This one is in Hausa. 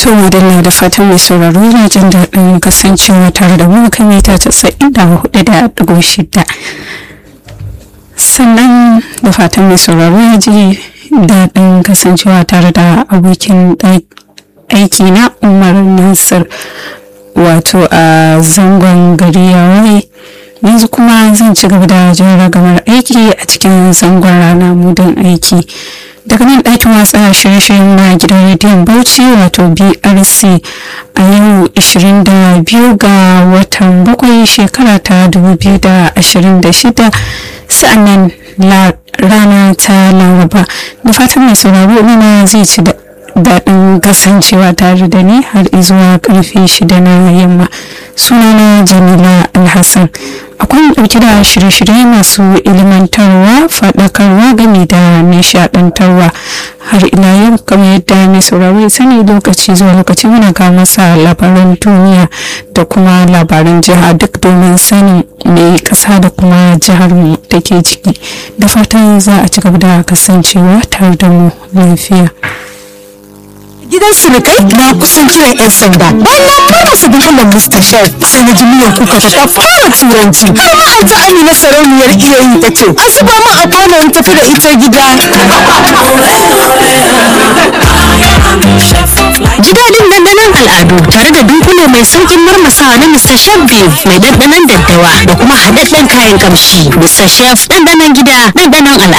To madalla da fatan mai sauraro yana jin daɗin kasancewa tare da mu kan mita casa'in da hudu da ɗigo shida. Sannan da fatan mai sauraro ya ji daɗin kasancewa tare da abokin aiki na Umar Nasir wato a zangon gari ya waye. yanzu kuma zan ci gaba da jin ragamar aiki a cikin zangon rana mudan aiki daga nan ɗakin watsa shirye-shiryen na gidan rediyon bauchi wato brc a yau 22 ga watan bakwai shekara ta 2026 sa'annan rana ta laraba da fatan mai sauraro nuna zai ci daɗin kasancewa tare da ni har izuwa karfe shida na yamma sunana jamila alhassan akwai ɗauki da shirye-shirye masu ilimantarwa faɗakarwa game da nishaɗantarwa har ila yau kamar yadda mai sauraro ya sani lokaci zuwa lokaci muna kawo masa labaran duniya da kuma labaran jiha duk domin sanin mai ƙasa da kuma jihar mu da ke ciki da fatan za a ci gaba da kasancewa tare da mu lafiya. gidan surukai na kusan kiran 'yan sanda bayan na kama su dunkulen mr chef sai na ji miyan kuka ta fara turanci har ma an ta amina sarauniyar iya yi ta ce a zuba min a kwano in tafi da ita gida Ji daɗin dandanon al'adu tare da dunkule mai saukin marmasawa na Mr. Chef Beef mai dandanon daddawa da kuma haɗaɗɗen kayan kamshi. Mr. Chef dandanon gida dandanon al'adu.